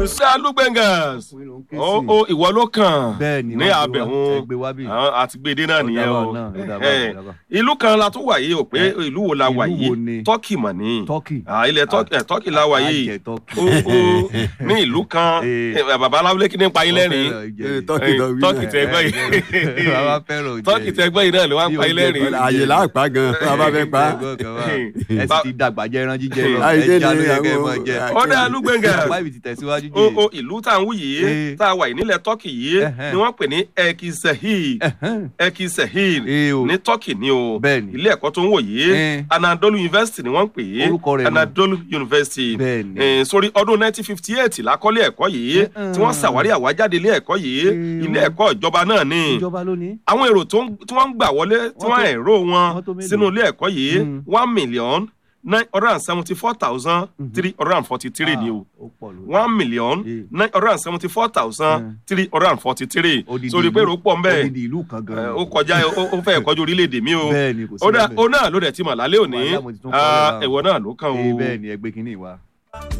ṣé alúgbẹ̀ngàs ọkùnrin ló ń ké ó sí. ó ìwọ ló kàn Bẹ́ẹ̀ni, ní wọ́n gbé wá, abẹ̀hún ẹ gbé wá bí. àwọn àtìgbèdé náà nìyẹn Ó o dà bá náà, ó dà bá, Eh, ó dà bá. ìlú kan la tún wà yìí o pé Eh, ìlú wo la wà ìlú yìí wo ni? tọ́kì mọ̀ ní Turkey. Ah, ilẹ̀ Turkey- eh, tọ́kì la wà yìí Àjẹ Turkey. ó ó ní ìlú kan Eh. eh, bàbá aláwọlé kí ní pa yín lẹ́rìn Wọ́n fẹ́ràn ìjẹ Eh, yìí. Turkey lọ wí tọ́kì náà. tẹ́gbọ́n Bàbá yìí fẹ́ràn ìjẹ tọ́kì yìí. tẹ́gbọ́n yìí náà ló wá ń Bí pa yín oúnjẹ lẹ́rìn kan àyè láàpá gan bàbá fẹ́ pa á. Ẹgbẹ́ kan wà. ẹ sì ti dàgbà jẹ ẹran jíjẹ lọ Àìjẹ́ ẹja ni ló yẹ kẹ́ ẹ àwọn- máa jẹ. ó dá alúgbẹ̀ngàs bàbá ibi ti tẹ̀síwájú o jẹ. o ìlú tá à ń wù yìí Eh. tá a wà yìí nílẹ̀ tọ́kì yìí Ẹhẹ́n. ni wọ́n pè ní ekisehil ekisehil Eh o. ní tọ́kì ni o Bẹ́ẹ̀ni. ilé ẹ̀kọ́ tó ń wò yìí Eh. anadolu university ni wọ́n pè é Orúkọ rẹ̀ nù. anadolu university Bẹ́ẹ̀ni. Eh, sórí ọdún 1958 lákọ́lé ẹ̀kọ́ yìí tí wọ́n ṣàwárí àwájáde ilé ẹ̀kọ́ yìí Eh. ilé ẹ̀kọ́ ìjọba náà ni ìjọba ló ní. àwọn èrò tó ń- tí wọ́n ń gbà wọlé tí Wọ́n wọ́n tó- ẹ̀rọ wọn wọ́n tó mélòó? sínú ilé ẹ̀kọ́ yìí Mm. one million nine hundred and seventy four thousand three hundred and forty three ni o ó pọ̀ lórí. one million Eh. nine hundred and seventy four thousand three hundred and forty three Odidi sórí pé ìlú- èrò pọ̀ mbẹ́ odidi ìlú kan gan. ó kọjá ó ó fẹ́ kọjú orílẹ̀-èdè mi o Bẹ́ẹ̀ni, kò sí ó dá- bẹ́ẹ̀. ó náà ló dẹ̀ ti mọ̀ lálẹ́ òní Wàhálà mo ti tún kọ́ Ah, lẹ́bàá. ẹ̀wọ̀ náà ló kàn Eh, o. bẹ́ẹ̀ni ẹgbẹ́ kínní wa.